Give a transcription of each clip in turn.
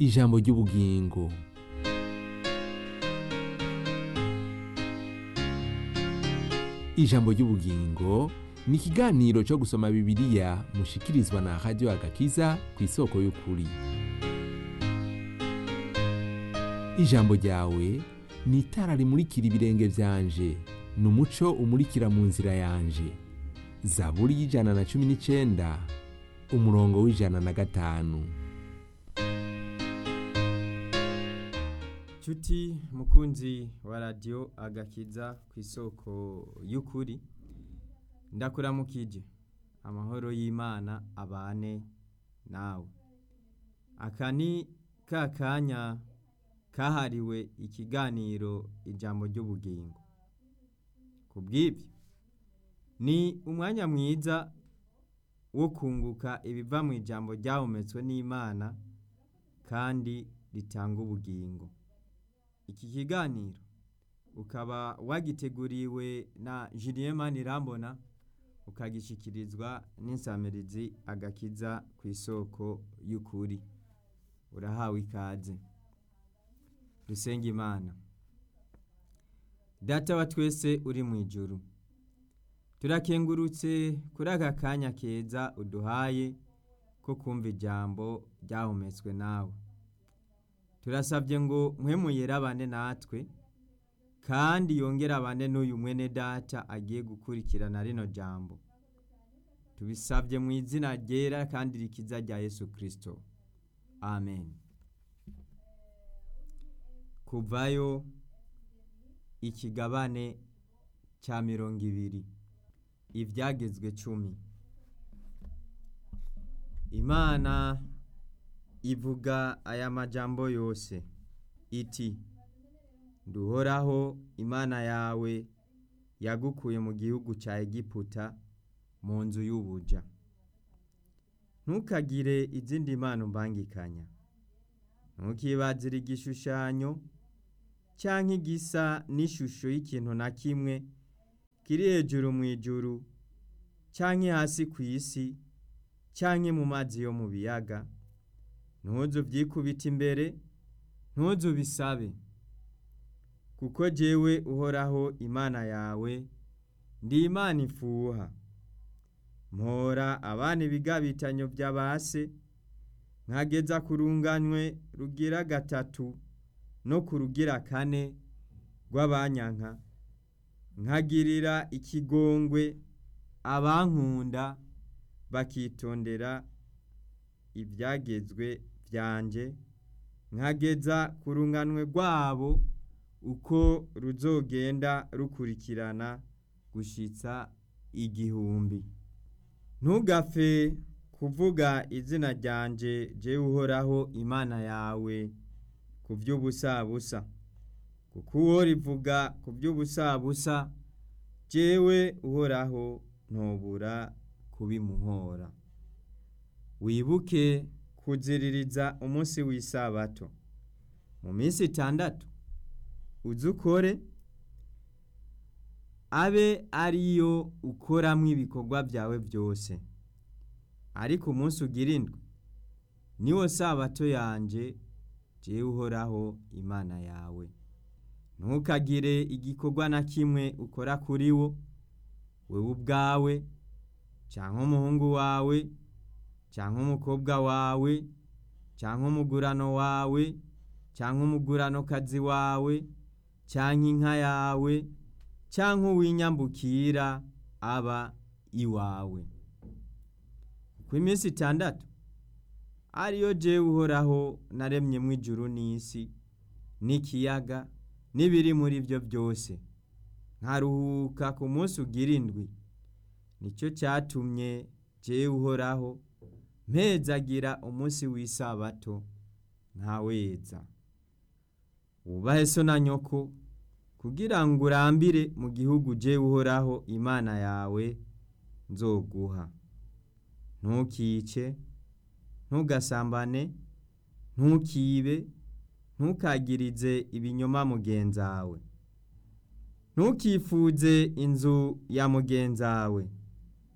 ijambo ry'ubugingo ijambo ry'ubugingo ni ikiganiro cyo gusoma bibiliya mushikirizwa na radiyo agakiza ku isoko y'ukuri ijambo ryawe ni itara rimurikira ibirenge byanje ni umuco umurikira mu nzira yanje zaburi y'ijana na cumi n'icyenda umurongo w'ijana na gatanu Chuti mukunzi wa radio agakiza ku isoko y'ukuri ndakuramukije amahoro y'Imana abane nawe aka ni ka kanya kahariwe ikiganiro ijambo ry'ubugingo ku bw'ibyo ni umwanya mwiza wo kunguka ibiva mu ijambo ryahumetswe n'Imana kandi ritanga ubugingo iki kiganiro ukaba wagiteguriwe na Julien Manirambona ukagishikirizwa n'insamirizi agakiza ku isoko y'ukuri urahawe ikaze dusenga imana data wa twese uri mu ijuru turakengurutse kuri aka kanya keza uduhaye ko kumva ijambo ryahumetswe nawe turasabye ngo mwemuyere abane natwe kandi yongere abane n'uyu mwene data agiye gukurikirana rino jambo tubisabye mu izina ryera kandi rikiza rya yesu kirisito amen kuvayo ikigabane cya mirongo ibiri ibyagezwe cumi imana ivuga aya majambo yose iti duhoraho imana yawe yagukuye mu gihugu cya egiputa mu nzu y'ubuja ntukagire izindi mpano mbangikanya ntukibazire igishushanyo cyangwa igisa n'ishusho y'ikintu na kimwe kiri hejuru mu ijuru cyangwa hasi ku isi cyangwa mu mazi yo mu biyaga ntuzu byikubita imbere ntuzu bisabe kuko jyewe uhoraho imana yawe ndi imana ifuha mpora abana ibigabitanyo by'abase nkageza ku runganywe rugira gatatu no ku rugira kane rw'abanyanka nkagirira ikigongwe abankunda bakitondera ibyagezwe byanjye nkageza ku runganwe rwabo uko ruzogenda rukurikirana gushyitsa igihumbi ntugapfe kuvuga izina ryanjye jyewe uhoraho imana yawe ku by'ubusabusa kuko uwo rivuga ku by'ubusabusa jyewe uhoraho ntubura kubimuhora wibuke kuziririza umunsi w'isabato mu minsi itandatu uzi ukore abe ariyo ukoramo ibikorwa byawe byose ariko umunsi ugira indwi niwo sabato yanjye jyewe uhoraho imana yawe ntukagire igikorwa na kimwe ukora kuri wo wowe ubwawe cyangwa umuhungu wawe cyangwa umukobwa wawe cyangwa umugurano wawe cyangwa umuguranokazi wawe cyangwa inka yawe cyangwa uw'inyambukira aba iwawe ku iminsi itandatu ariyo jyewe uhoraho naremyemo ijuru n'isi n'ikiyaga n'ibiri muri byo byose nkaruhuka ku munsi ugira indwi nicyo cyatumye jyewe uhoraho mpezagira umunsi w'isabato ntaweza wubahe so na nyoko kugira ngo urambire mu gihugu jyewe uhoraho imana yawe nzoguha ntukice ntugasambane ntukibe ntukagirize ibinyoma mugenzawe ntukifuze inzu ya mugenzawe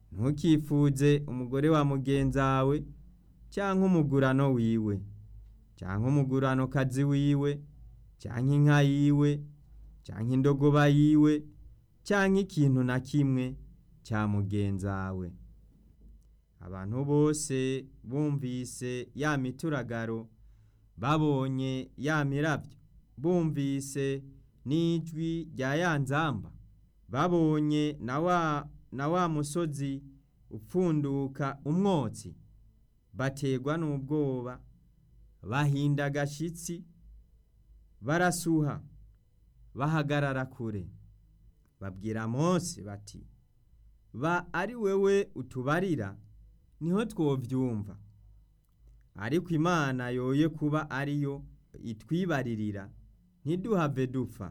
ntukifuze umugore wa mugenzawe cyangwa umugurano wiwe cyangwa umuguranokazi wiwe cyangwa inka yiwe cyangwa indogoba yiwe cyangwa ikintu na kimwe cya mugenzawe abantu bose bumvise ya mituragaro babonye ya mirabyo bumvise n'ijwi rya ya nzamba babonye na wa na wa musozi upfunduka umwotsi bategwa n'ubwoba bahinda agashyitsi barasuha bahagarara kure babwira Mose bati ba ari wewe utubarira niho twovyumva ariko imana yoye kuba ariyo itwibaririra ntiduhave dupfa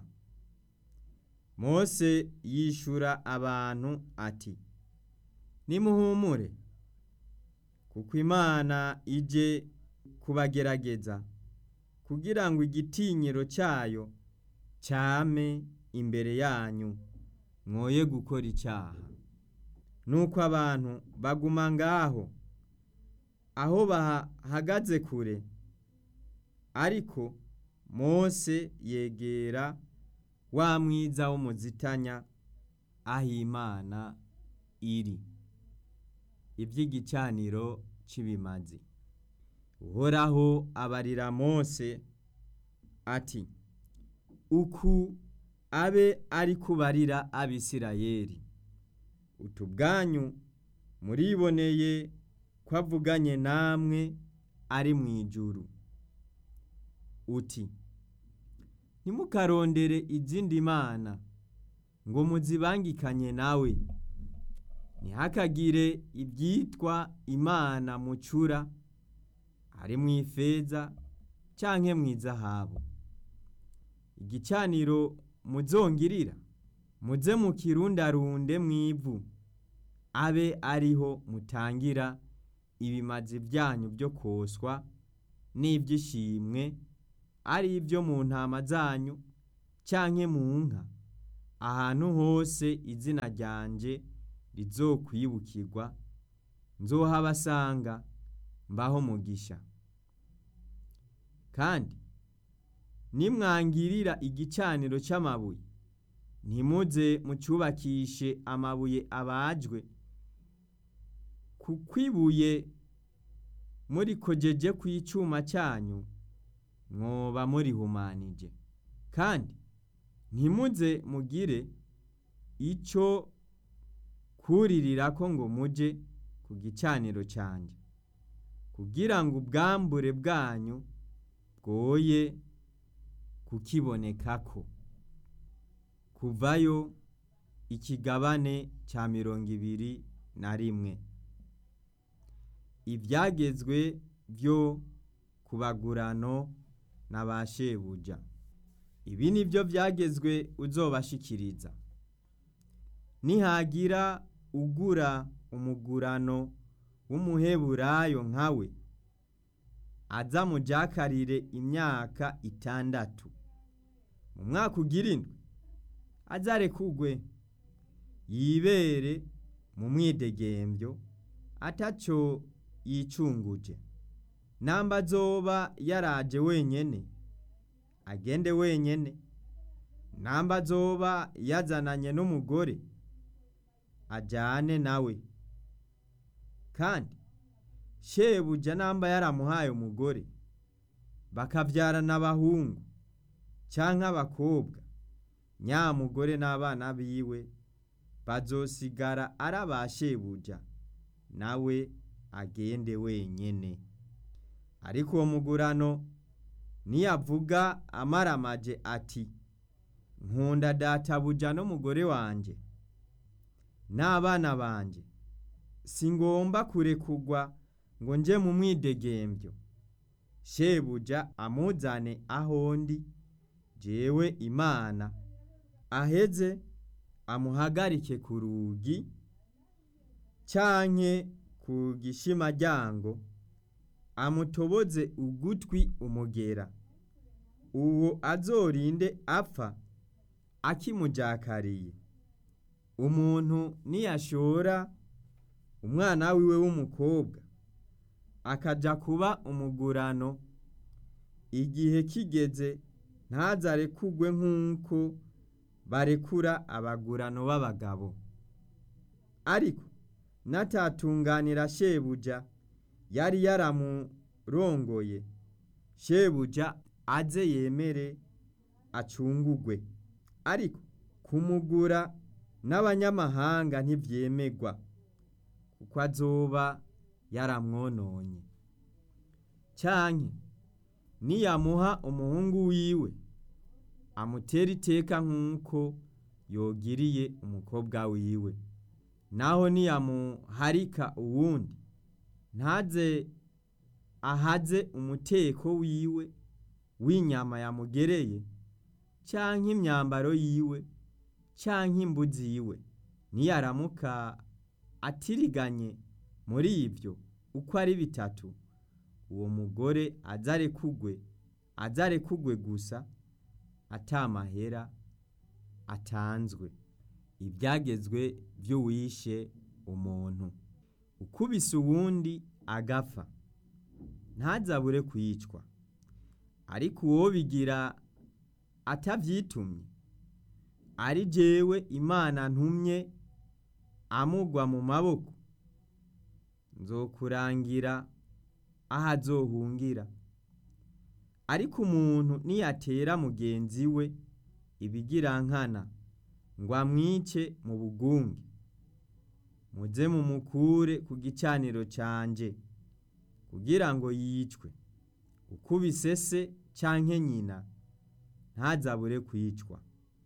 Mose yishura abantu ati nimuhumure kuko imana ije kubagerageza kugira ngo igitinyiro cyayo cyame imbere yanyu mwoye gukora icyaha nuko abantu baguma ngaho aho bahagaze kure ariko Mose yegera wa mwiza w'umuzitanya aho imana iri iby'igicaniro cy'ibimazi uhoraho abarira Mose ati uku abe ari kubarira abisirayeli utubwanyu muriboneye ko avuganye namwe ari mu ijuru uti ntimukarondere izindi mana ngo muzibangikanye nawe ntihakagire ibyitwa imana mucura ari mu ifeza cyangwa mu izahabu igicaniro muzongirira muze mukirundarunde mu ivu abe ariho mutangira ibimazi byanyu byo koswa n'iby'ishimwe ari ibyo mu ntama zanyu cyangwa mu nka ahantu hose izina ryanjye rizokwibukirwa nzohabasanga mbaho mugisha kandi nimwangirira igicaniro cy'amabuye ntimuze mucyubakishe amabuye abajwe kuko ibuye murikojeje ku icyuma cyanyu mwoba murihumanije kandi ntimuze mugire icyo kuriririra ko ngo mujye ku gicaniro cyanjye kugira ngo ubwambure bwanyu bwoye kukibonekako kuvayo ikigabane cya mirongo ibiri na rimwe ibyagezwe byo ku bagurano na ba shebuja ibi ni byo byagezwe uzobashikiriza nihagira ugura umugurano w'umuheburayo nkawe aza mujakarire imyaka itandatu mu mwaka ugira indwi azarekugwe yibere mu mwidegembyo atacyo yicunguje namba azoba yaraje wenyene agende wenyene namba azoba yazananye n'umugore ajyane nawe kandi shebuja namba yaramuhaye umugore bakabyarana abahungu cyangwa abakobwa nyamugore n'abana biwe bazosigara ari aba shebuja nawe agende wenyene ariko uwo mugurano niyavuga amaramaje ati nkunda databuja n'umugore wanjye n'abana banjye si ngomba kurekugwa ngo nje mu mwidegembyo shebuja amuzane aho ndi jewe imana aheze amuhagarike ku rugi cyanke ku gishimajyango amutoboze ugutwi umugera uwo azorinde apfa akimujakariye umuntu niyashora umwana wiwe w'umukobwa akaja kuba umugurano igihe kigeze ntazarekugwe nk'uko barekura abagurano b'abagabo ariko natatunganira shebuja yari yaramurongoye shebuja aze yemere acungugwe ariko kumugura n'abanyamahanga ntivyemegwa kuko azoba yaramwononye canke niyamuha umuhungu wiwe amutera iteka nk'uko yogiriye umukobwa wiwe naho niyamuharika uwundi ntaze ahaze umuteko wiwe w'inyama yamugereye canke imyambaro yiwe canke imbuzi yiwe niyaramuka atiriganye muri ivyo uko ari bitatu uwo mugore azarekugwe azarekugwe gusa atamahera atanzwe ibyagezwe vy'uwishe umuntu ukubise uwundi agapfa ntazabure kwicwa ariko uwo bigira atavyitumye ari jewe imana ntumye amugwa mu maboko nzokurangira aho azohungira ariko umuntu niyatera mugenzi we ibigirankana ngo amwice mu bugunge muze mumukure ku gicaniro canje kugira ngo yicwe ukubise se canke nyina ntazabure kwicwa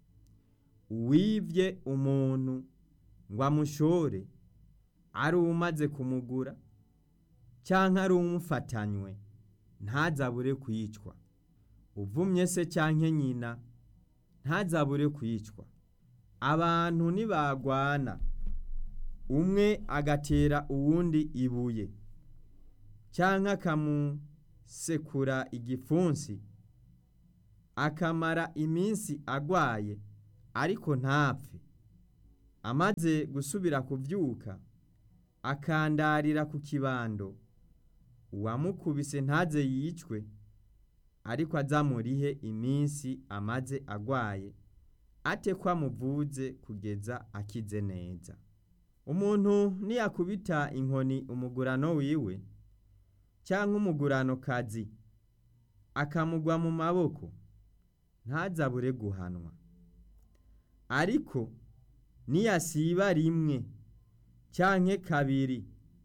uwivye umuntu ngo amushore ari umaze kumugura canke ari umufatanywe ntazabure kwicwa uvumye se canke nyina ntazabure kwicwa abantu nibagwana umwe agatera uwundi ibuye canke akamusekura igipfunsi akamara iminsi agwaye ariko ntapfe amaze gusubira kuvyuka akandarira ku kibando uwamukubise ntaze yicwe ariko azamurihe iminsi amaze agwaye ate ko amuvuze kugeza akize neza umuntu niyakubita inkoni umugurano wiwe cyangwa umugurano kazi akamugwa mu maboko ntazabure guhanwa ariko niyasiba rimwe canke kabiri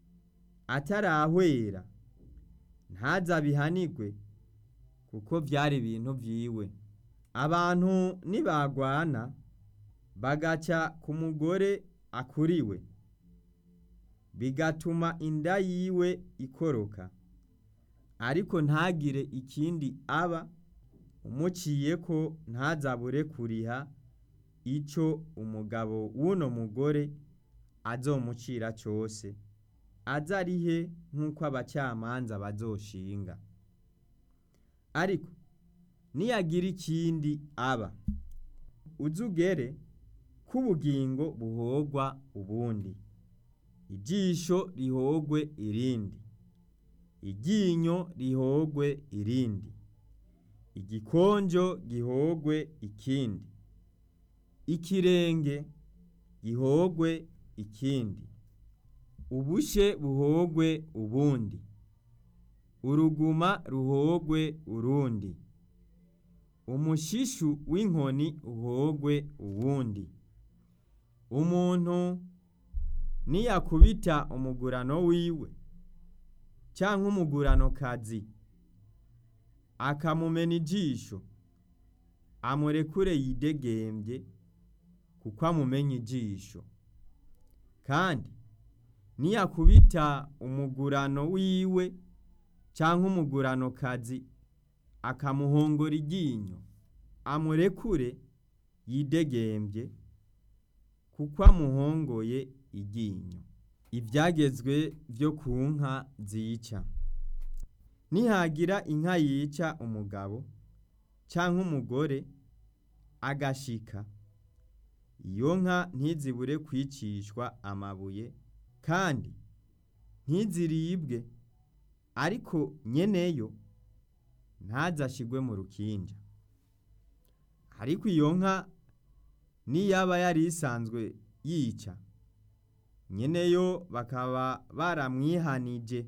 atarahwera ntazabihanigwe kuko vyari ibintu vyiwe abantu nibagwana bagaca ku mugore akuriwe bigatuma inda yiwe ikoroka ariko ntagire ikindi aba umuciye ko ntazabure kuriha ico umugabo w'uno mugore azomucira cose azarihe nk'uko abacamanza bazoshinga ariko niyagira ikindi aba uzugere k'ubugingo buhogwa ubundi ijisho rihogwe irindi iryinyo rihogwe irindi igikonjo gihogwe ikindi ikirenge gihogwe ikindi ubushe buhogwe ubundi uruguma ruhogwe urundi umushishu w'inkoni uhogwe uwundi umuntu niyakubita umugurano wiwe canke umugurano kazi akamumena ijisho amurekure yidegembye kuko amumenya ijisho kandi niyakubita umugurano wiwe canke umugurano kazi akamuhongora iryinyo amurekure yidegembye kuko amuhongoye iryinyo ibyagezwe byo ku nka zica nihagira inka yica umugabo cyangwa umugore agashika iyo nka ntizibure kwicishwa amabuye kandi ntiziribwe ariko nyeneyo ntazashigwe mu rukinja ariko iyo nka niyaba yari isanzwe yica nyeneyo bakaba baramwihanije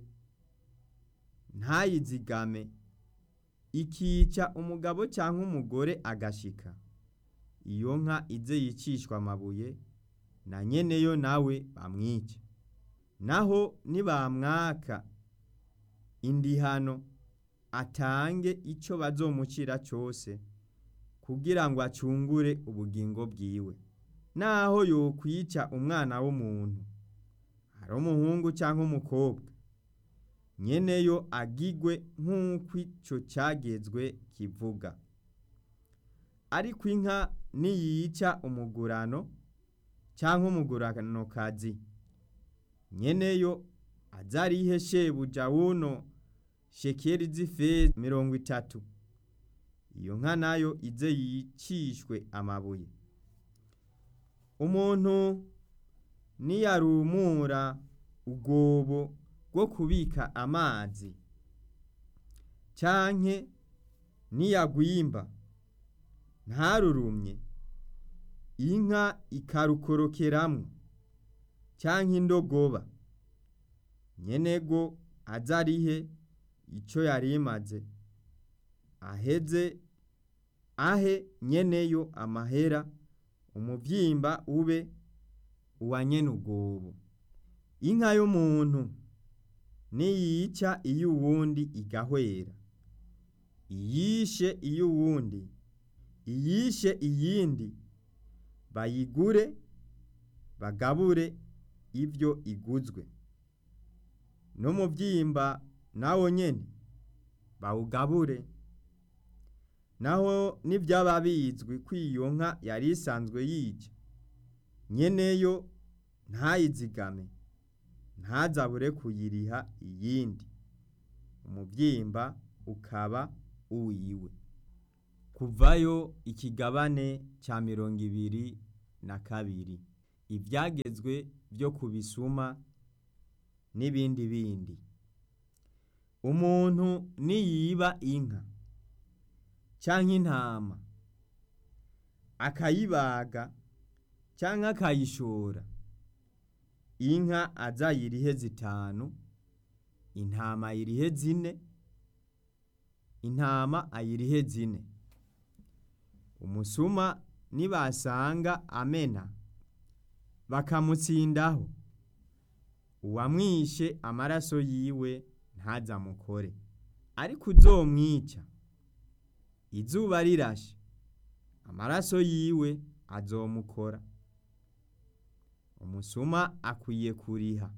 ntayizigame ikica umugabo cyangwa umugore agashika iyo nka ize yicishwa amabuye na nyeneyo nawe bamwice naho nibamwaka indihano atange icyo bazomucira cyose kugira ngo acungure ubugingo bwiwe naho yokwica umwana w'umuntu ari umuhungu cyangwa umukobwa nyeneyo agigwe nk'uko icyo cyagezwe kivuga ariko inka niyica umugurano cyangwa umuguranokazi nyeneyo azarihe shebuja wuno shekeri z'ifeza mirongo itatu iyo nka nayo ize yicishwe amabuye umuntu niyarumura ubwobo bwo kubika amazi canke niyagwimba ntarurumye inka ikarukorokeramwo canke indogoba nyenego azarihe ico yari imaze aheze ahe nyeneyo amahera umuvyimba ube uwa nyene ubwobo inka y'umuntu niyica iyo uwundi igahwera iyishe iyo uwundi iyishe iyindi bayigure bagabure ibyo iguzwe n'umuvyimba nawo nyene bawugabure naho nibyaba bizwi ko iyo nka yari isanzwe yica nyeneyo ntayizigame ntazabure kuyiriha iyindi umubyimba ukaba uwiwe kuvayo ikigabane cya mirongo ibiri na kabiri ibyagezwe byo kubisuma n'ibindi bindi umuntu niyiba inka cyangwa intama akayibaga cyangwa akayishora inka azayirihe zitanu intama ayirihe zine intama ayirihe zine umusuma nibasanga amena bakamutsindaho uwamwishe amaraso yiwe ntazamukore ariko uzomwica izuba rirashe amaraso yiwe azomukora umusuma akwiye kuriha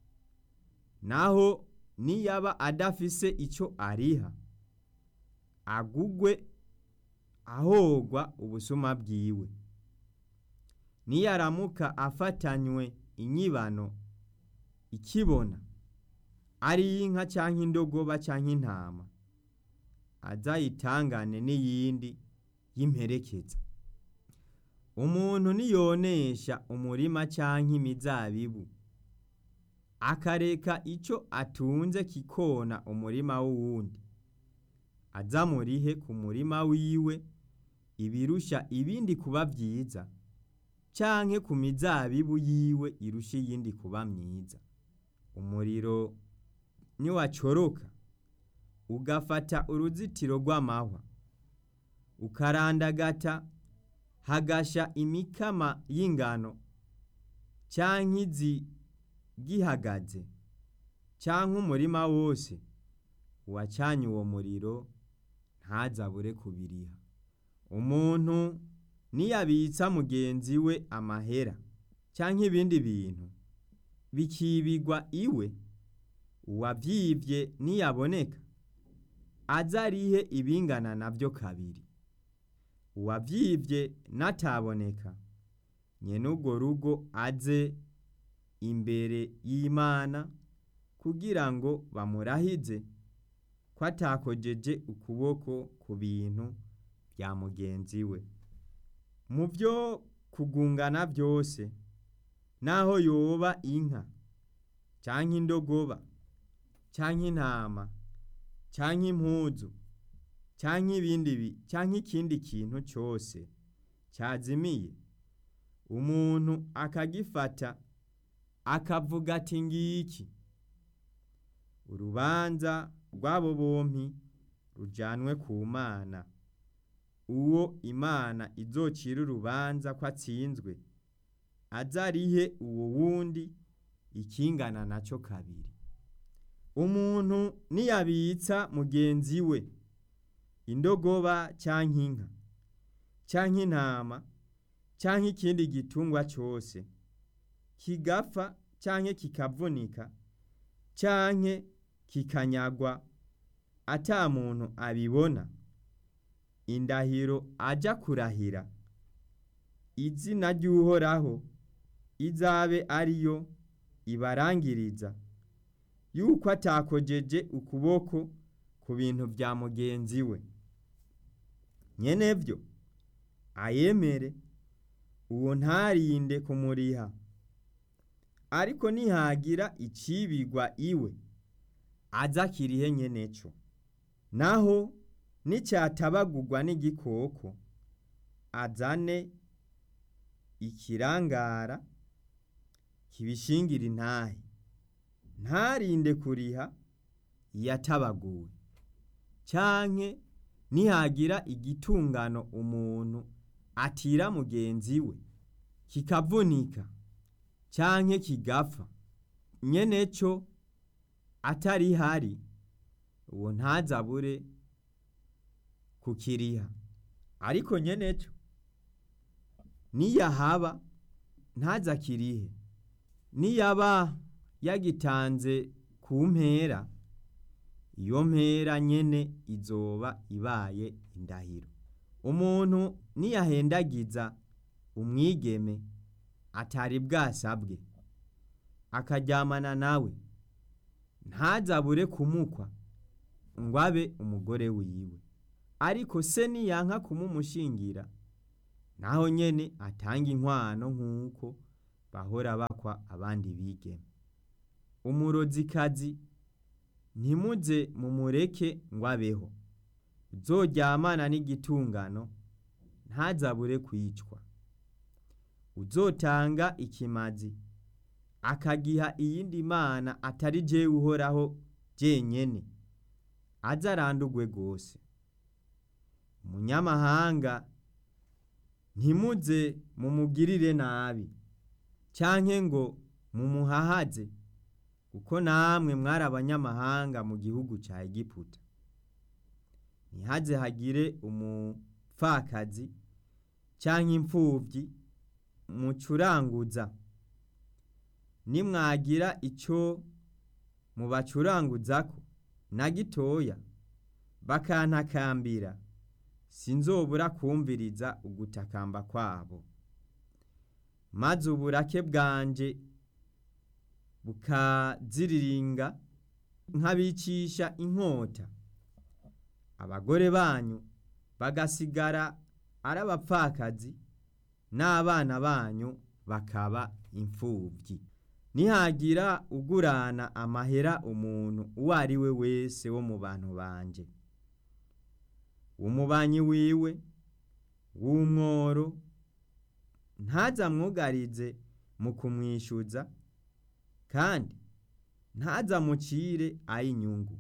naho niyaba adafise icyo ariha agugwe ahogwa ubusuma bwiwe niyaramuka afatanywe inyibano ikibona ari y'inka cyangwa indogoba cyangwa intama azayitangane n'iyindi y'imperekeza umuntu niyonesha umurima cyangwa imizabibu akareka icyo atunze kikona umurima w'uwundi azamurihe ku murima wiwe ibirusha ibindi kuba byiza canke ku mizabibu yiwe irusha iyindi kuba myiza umuriro niwacoroka ugafata uruzitiro rw'amahwa ukarandagata hagasha imikama y'ingano canke izi gihagaze canke umurima wose uwacanye uwo muriro ntazabure kubiriha umuntu niyabitsa mugenzi we amahera canke ibindi bintu bikibigwa iwe uwavyivye niyaboneka azarihe ibingana navyo kabiri uwavyivye nataboneka nyene urwo rugo aze imbere y'Imana kugira ngo bamurahize ko atakojeje ukuboko ku bintu bya mugenzi we mu byo kugungana byose naho yoba inka canke indogoba canke intama canke impuzu canke ibindi bi canke ikindi kintu cyose cyazimiye umuntu akagifata akavuga ati ngiki urubanza rw'abo bompi rujanwe ku mana uwo imana izocira urubanza ko atsinzwe azarihe uwo wundi ikingana nacyo kabiri umuntu niyabitsa mugenzi we indogoba cyangwa inka cyangwa intama cyangwa ikindi gitungwa cyose kigapfa cyangwa kikavunika cyangwa kikanyagwa ata muntu abibona indahiro ajya kurahira izina ry'uhoraho izabe ariyo ibarangiriza yuko atakojeje ukuboko ku bintu bya mugenzi we nyenevyo ayemere uwo ntarinde kumuriha ariko nihagira icibigwa iwe aza kirihe nyeneco naho nicyatabagurwa n'igikoko azane ikirangara kibishingira intahe ntarinde kuriha yatabaguwe canke nihagira igitungano umuntu atira mugenzi we kikavunika canke kigapfa nyeneco atari hari uwo ntazabure kukiriha ariko nyeneco niyahaba ntazakirihe niyaba yagitanze ku mpera iyo mpera nyene izoba ibaye indahiro umuntu niyahendagiza umwigeme atari bwasabwe akaryamana nawe ntazabure kumukwa ngo abe umugore wiwe ariko se niyanka kumumushingira naho nyene atanga inkwano nk'uko bahora bakwa abandi bigeme umurozikazi ntimuze mumureke ngo abeho uzoryamana n'igitungano ntazabure kwicwa uzotanga ikimazi akagiha iyindi mana atari jewe uhoraho jenyene aze arandurwe rwose umunyamahanga ntimuze mumugirire nabi canke ngo mumuhahaze kuko namwe mwari abanyamahanga mu gihugu ca Egiputa ntihaze hagire umupfakazi canke imfuvyi mucuranguza nimwagira ico mubacuranguzako na gitoya bakantakambira sinzobura kumviriza ugutakamba kwabo maze uburake bwanje bukaziriringa nkabicisha inkota abagore banyu bagasigara ari abapfakazi n'abana banyu bakaba imfubyi nihagira ugurana amahera umuntu uwo ari we wese wo mu bantu banje umubanyi wiwe w'umworo ntazamwugarize mu kumwishyuza kandi ntazamucire ay'inyungu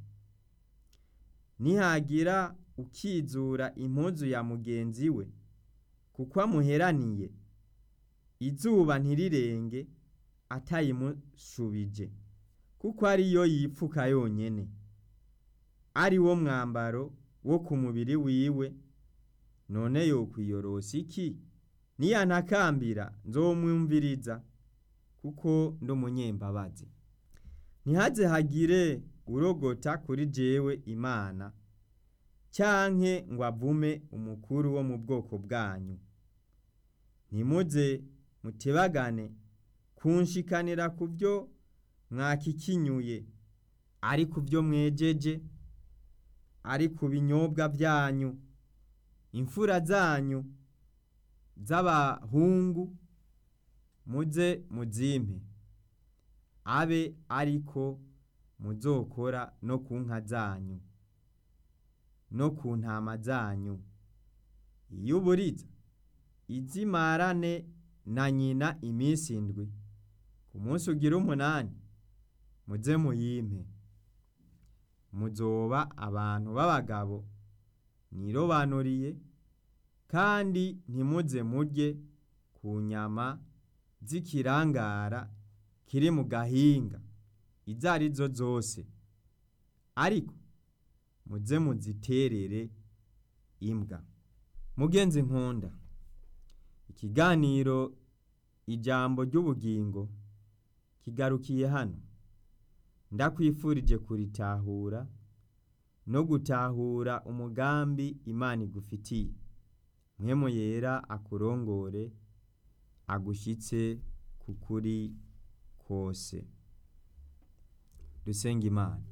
nihagira ukizura impuzu ya mugenzi we kuko amuheraniye izuba ntirirenge atayimushubije kuko ariyo yipfuka yonyene ari wo mwambaro wo ku mubiri wiwe none yokwiyorosa iki niyantakambira nzomwumviriza kuko ndi umunyembabazi ntihaze hagire urogota kuri jewe imana cyanke ngo avume umukuru wo mu bwoko bwanyu ntimuze mutebagane kunshikanira ku byo mwakikinyuye ari ku byo mwejeje ari ku binyobwa byanyu imfura zanyu z'abahungu muze muzimpe abe ariko muzokora no ku nka zanyu no ku ntama zanyu iyo uburiza izimarane na nyina iminsi indwi ku munsi ugira umunani muze muyimpe muzoba abantu b'abagabo nirobanuriye kandi ntimuze murye ku nyama z'ikirangara kiri mu gahinga izo ari zo zose ariko muze muziterere imbwa mugenzi nkunda ikiganiro ijambo ry'ubugingo kigarukiye hano ndakwifurije kuritahura no gutahura umugambi imana igufitiye mwemu yera akurongore agushyitse ku kuri kose dusenga imana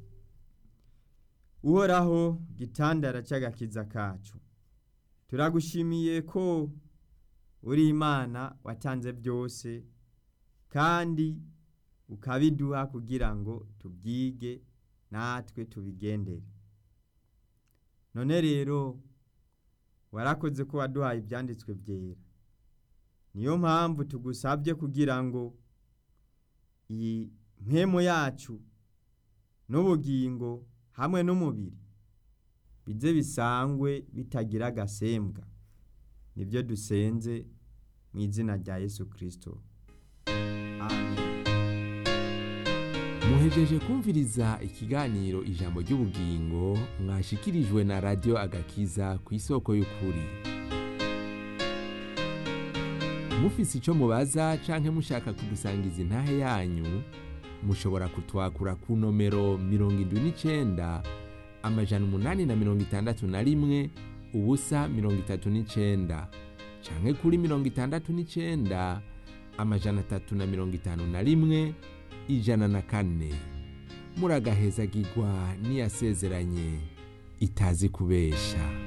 uhoraho gitandara cy'agakiza kacu turagushimiye ko uri imana watanze byose kandi ukabiduha kugira ngo tubyige natwe tubigendere none rero warakoze ko waduhaye ibyanditswe byera niyo mpamvu tugusabye kugira ngo iyi mpemu yacu n'ubugingo hamwe n'umubiri bize bisangwe bitagira agasembwa nibyo dusenze mu izina rya yesu kirisito muhejeje kumviriza ikiganiro ijambo ry'ubugingo mwashikirijwe na radiyo agakiza ku isoko y'ukuri mufise icyo mubaza canke mushaka kudusangiza intahe yanyu mushobora kutwakura ku nomero mirongo indwi n'icenda amajana umunani na mirongo itandatu na rimwe ubusa mirongo itatu n'icenda canke kuri mirongo itandatu n'icenda amajana atatu na mirongo itanu na rimwe ijana na kane muragahezagirwa n'iyasezeranye itazi kubesha